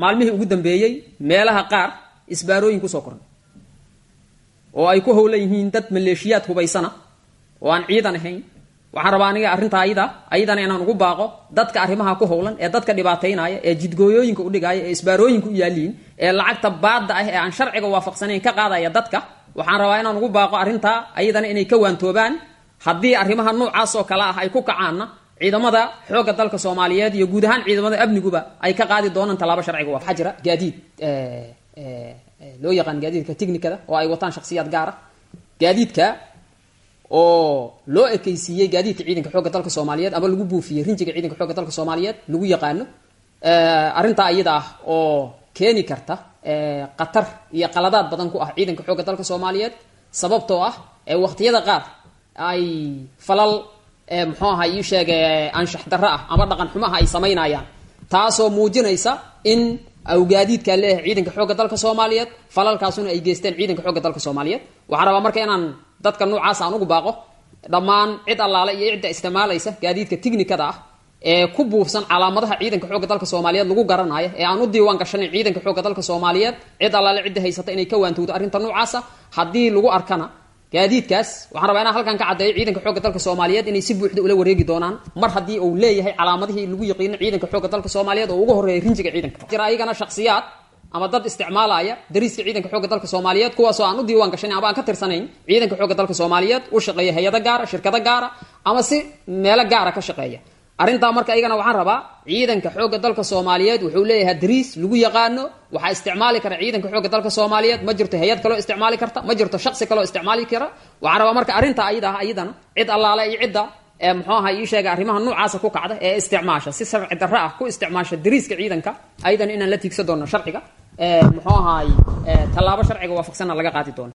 maalmihii ugu dambeeyey meelaha qaar isbaarooyin kusoo kornay oo ay ku howlan yihiin dad maleeshiyaad hubaysana oo aan ciidan ahayn waxaan rabaa aniga arrintaa ayada ayadana inaan ugu baaqo dadka arrimaha ku howlan ee dadka dhibaataynaya ee jidgooyooyinka udhigaya ee isbaarooyinka u yaaliin ee lacagta baadda ah ee aan sharciga waafaqsanayn ka qaadaya dadka waxaan rabaa inaan ugu baaqo arrintaa ayadana inay ka waantoobaan haddii arrimaha noocaas oo kale ah ay ku kacaanna ciidamada xoogga dalka soomaaliyeed iyo guud ahaan ciidamada amniguba ay ka qaadi doonaan tallaabo sharciga waa waxaa jira gaadiid loo yaqaan gaadiidka technicada oo ay wataan shakhsiyaad gaar ah gaadiidka oo loo ekeysiiyey gaadiidka ciidanka xoogga dalka soomaaliyeed ama lagu buufiyey rinjiga ciidanka xoogga dalka soomaaliyeed lagu yaqaano arrintaa iyada ah oo keeni karta qatar iyo qaladaad badan ku ah ciidanka xoogga dalka soomaaliyeed sababtoo ah waqtiyada qaar ay falal muxuu aha ii sheege anshax darro ah ama dhaqan xumaha ay samaynayaan taasoo muujinaysa in awgaadiidkaa leeyahay ciidanka xoogga dalka soomaaliyeed falalkaasuna ay geysteen ciidanka xoogga dalka soomaaliyeed waxaan rabaa marka inaan dadka noocaas aan ugu baaqo dhammaan cid allaale iyo cidda isticmaalaysa gaadiidka tignikada ah ee ku buufsan calaamadaha ciidanka xoogga dalka soomaaliyeed lagu garanayo ee aan u diiwaan gashanayn ciidanka xoogga dalka soomaaliyeed cid allaale cidda haysata inay ka waantowdo arrinta noocaasa haddii lagu arkana gaadiidkaas waxaan rabaa inaan halkan ka caddeeyo ciidanka xoogga dalka soomaaliyeed inay si buuxda ula wareegi doonaan mar haddii uu leeyahay calaamadihii lagu yaqiino ciidanka xoogga dalka soomaaliyeed oo ugu horreeyay rinjiga ciidanka jira ayagana shakhsiyaad ama dad isticmaalaya dariiska ciidanka xoogga dalka soomaaliyeed kuwaasoo aan u diiwaan gashanayn ama aan ka tirsanayn ciidanka xoogga dalka soomaaliyeed u shaqeeya hay-ado gaara shirkado gaara ama si meelo gaara ka shaqeeya arrintaa marka iyagana waxaan rabaa ciidanka xoogga dalka soomaaliyeed wuxuu leeyahay dariis lagu yaqaano waxaa isticmaali kara ciidanka xoogga dalka soomaaliyeed ma jirto hay-ad kaloo isticmaali karta ma jirto shaksi kaloo isticmaali kara waxaan rabaa marka arrintaa ayada ah ayadana cid allaale iyo cidda ee muxuu aha ii sheega arrimaha noocaasa ku kacda ee isticmaasha si sharci darro ah ku isticmaasha dariiska ciidanka ayadana inaan la tiigsan doono sharciga muxuu ahaay tallaabo sharciga waafaqsanna laga qaadi doono